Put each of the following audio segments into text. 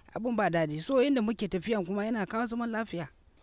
abin ba daɗi so inda muke tafiyan kuma yana kawo zaman lafiya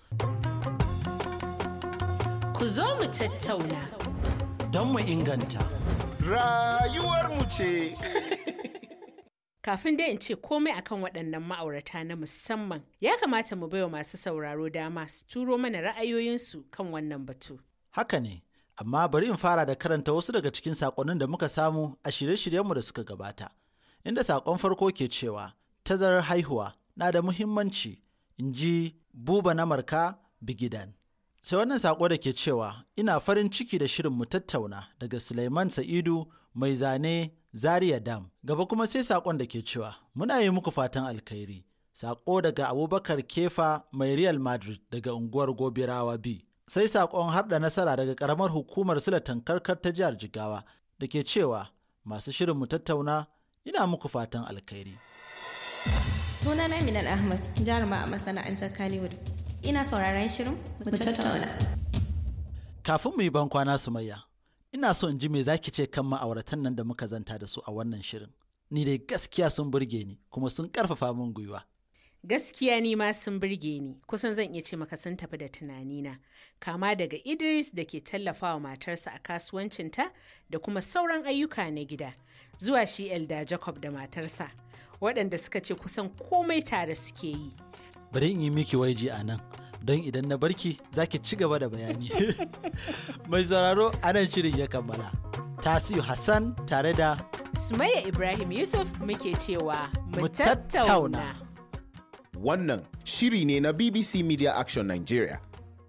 Ku zo mu tattauna. Don mu inganta. Rayuwarmu ce. Kafin dai in ce komai akan waɗannan ma'aurata na musamman, ya kamata mu baiwa masu sauraro dama su turo mana ra'ayoyinsu kan wannan batu. Haka ne, amma bari in fara da karanta wasu daga cikin saƙonnin da muka samu a shirye-shiryenmu da suka gabata. Inda saƙon farko ke cewa, tazarar haihuwa na da muhimmanci, in ji buba na marka bigidan. Sai wannan saƙo da ke cewa, ina farin ciki da shirin mu tattauna daga Suleiman Sa'idu mai zane Zaria Dam. Gaba kuma sai saƙon da ke cewa, muna yi muku fatan alkhairi. Saƙo daga Abubakar Kefa mai Real Madrid daga unguwar Gobirawa B. Sai saƙon har da nasara daga ƙaramar hukumar Sulatan Karkar ta jihar Jigawa da ke cewa, masu shirin mu tattauna ina muku fatan alkhairi. Sunana Minal Ahmad, jaruma a masana'antar Kannywood. Ina sauraron shirin mu tattauna. Kafin mu yi ban kwana Sumayya, ina so in ji me zaki ce kan ma'auratan nan da muka zanta da su a wannan shirin. Ni dai gaskiya sun burge ni kuma sun karfafa min gwiwa. Gaskiya ni ma sun birge ni, kusan zan iya ce maka sun tafi da tunanina. Kama daga Idris da ke tallafawa matarsa a kasuwancinta da kuma sauran ayyuka na gida, zuwa shi Elda Jacob da matarsa, waɗanda suka ce kusan komai tare suke yi. Bari in yi miki waiji a nan, don idan na barki za ki ci gaba da bayani. Mai sauraro a nan shirin ya kammala. Tasiu Hassan tare da Sumayya Ibrahim Yusuf muke cewa mu Mu tattauna. tattauna. Wannan shiri ne na BBC Media Action Nigeria.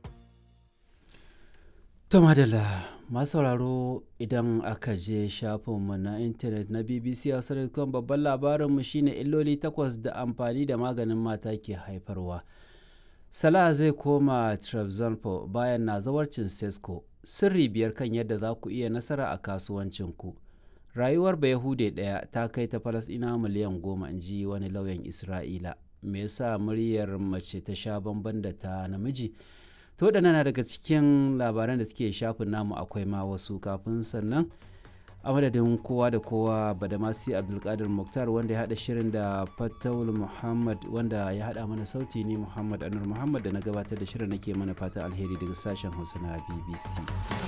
To madalla masu sauraro idan aka je shafinmu na intanet na BBC Hausa.com babban labarinmu shine illoli takwas da amfani da maganin mata ke haifarwa. Salah zai koma Trabzonspor bayan na zawarcin Sesko. Sirri biyar kan yadda za ku iya nasara a kasuwancinku. Rayuwar Bayahude ɗaya ta kai ta Falasɗina miliyan goma in ji wani lauyan Isra'ila. Me yasa muryar mace ta sha bamban da ta namiji? to waɗannan na daga cikin labaran da suke shafin namu akwai ma wasu kafin sannan a madadin kowa da kowa badamasi abdulkadir muktar wanda ya haɗa shirin da fatawul muhammad wanda ya haɗa mana sauti ni muhammad anur muhammad da na gabatar da shirin nake mana fatan alheri daga sashen hausa na bbc